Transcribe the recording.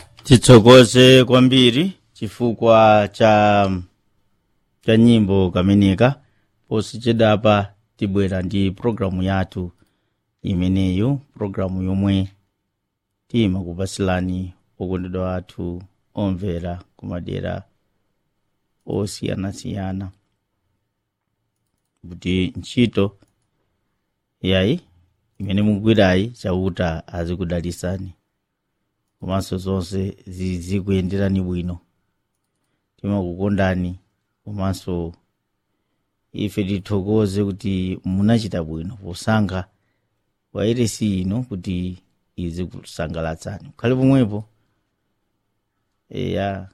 titsokoze kwambiri chifukwa cha cha nyimbo kameneka posichedapa tibwera ndi programu yathu imeneyu programu yomwe timakupasilani okondedwa athu omvera kumadera osiyanasiyana kuti ntchito yayi imene mugwirayi chauta azikudalisani komanso zonse zizikuyenderani bwino timakukondani komanso ife tithokoze kuti munachita bwino posankha wairesi ino kuti izikusangalatsani khale pomwepo eya